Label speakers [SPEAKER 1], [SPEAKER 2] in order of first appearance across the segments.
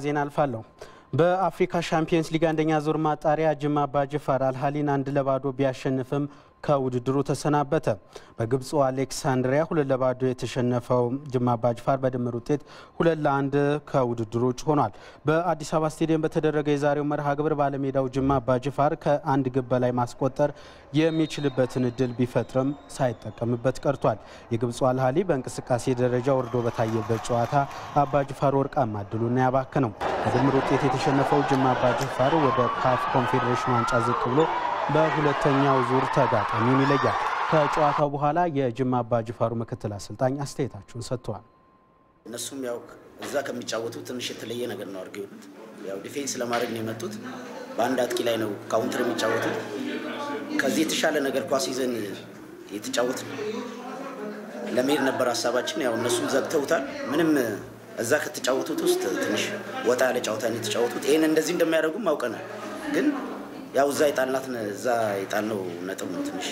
[SPEAKER 1] ዜና አልፋለሁ። በአፍሪካ ሻምፒየንስ ሊግ አንደኛ ዙር ማጣሪያ ጅማ አባጅፋር አልሃሊን አንድ ለባዶ ቢያሸንፍም ከውድድሩ ተሰናበተ። በግብፁ አሌክሳንድሪያ ሁለት ለባዶ የተሸነፈው ጅማ አባጅፋር በድምር ውጤት ሁለት ለአንድ ከውድድሩ ውጭ ሆኗል። በአዲስ አበባ ስቴዲየም በተደረገ የዛሬው መርሃ ግብር ባለሜዳው ጅማ አባጅፋር ከአንድ ግብ በላይ ማስቆጠር የሚችልበትን እድል ቢፈጥርም ሳይጠቀምበት ቀርቷል። የግብፁ አልሃሊ በእንቅስቃሴ ደረጃ ወርዶ በታየበት ጨዋታ አባጅፋር ወርቃማ እድሉን ያባከነው። በድምር ውጤት የተሸነፈው ጅማ አባጅፋር ወደ ካፍ ኮንፌዴሬሽን ዋንጫ ዝቅ ብሎ በሁለተኛው ዙር ተጋጣሚውን ይለያል። ከጨዋታው በኋላ የጅማ አባጅፋሩ ምክትል አሰልጣኝ አስተያየታቸውን ሰጥተዋል።
[SPEAKER 2] እነሱም ያው እዛ ከሚጫወቱ ትንሽ የተለየ ነገር ነው አድርገው የሆኑት። ያው ዲፌንስ ለማድረግ ነው የመጡት። በአንድ አጥቂ ላይ ነው ካውንተር የሚጫወቱት። ከዚህ የተሻለ ነገር ኳስ ይዘን የተጫወት ለመሄድ ነበር ሀሳባችን። ያው እነሱም ዘግተውታል። ምንም እዛ ከተጫወቱት ውስጥ ትንሽ ወጣ ያለ ጨዋታ ነው የተጫወቱት። ይህን እንደዚህ እንደሚያደርጉም አውቀናል ግን ያው እዛ የጣልናት እዛ የጣልነው ነጥብ ነው ትንሽ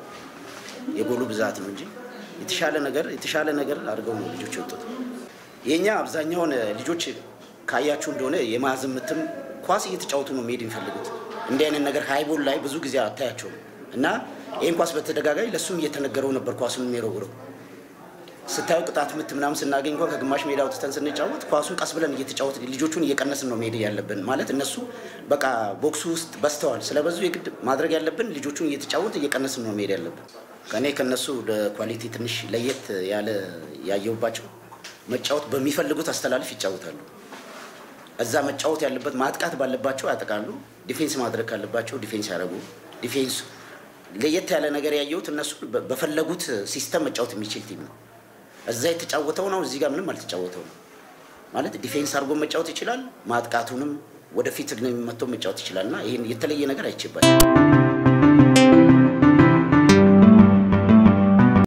[SPEAKER 2] የጎሉ ብዛት ነው እንጂ የተሻለ ነገር የተሻለ ነገር አድርገው ነው ልጆች የወጡት። የእኛ አብዛኛውን ልጆች ካያችሁ እንደሆነ የማዕዘን ምትም ኳስ እየተጫወቱ ነው መሄድ የሚፈልጉት። እንዲህ አይነት ነገር ሃይቦል ላይ ብዙ ጊዜ አታያቸውም እና ይህን ኳስ በተደጋጋሚ ለእሱም እየተነገረው ነበር ኳሱን የሚሮግረው ስታዩ ቅጣት ምት ምናምን ስናገኝ እንኳን ከግማሽ ሜዳ አውጥተን ስንጫወት ኳሱን ቀስ ብለን እየተጫወት ልጆቹን እየቀነስን ነው መሄድ ያለብን። ማለት እነሱ በቃ ቦክሱ ውስጥ በስተዋል ስለበዙ የግድ ማድረግ ያለብን ልጆቹን እየተጫወት እየቀነስን ነው መሄድ ያለብን። ከእኔ ከነሱ ኳሊቲ ትንሽ ለየት ያለ ያየውባቸው መጫወት በሚፈልጉት አስተላልፍ ይጫወታሉ። እዛ መጫወት ያለበት ማጥቃት ባለባቸው ያጠቃሉ። ዲፌንስ ማድረግ ካለባቸው ዲፌንስ ያደረጉ ዲፌንስ ለየት ያለ ነገር ያየሁት እነሱ በፈለጉት ሲስተም መጫወት የሚችል ቲም ነው። እዛ የተጫወተው ነው፣ እዚህ ጋር ምንም አልተጫወተው ነው ማለት ዲፌንስ አድርጎ መጫወት ይችላል። ማጥቃቱንም ወደፊት መጥቶ መጫወት ይችላል እና ይህን የተለየ ነገር አይችባል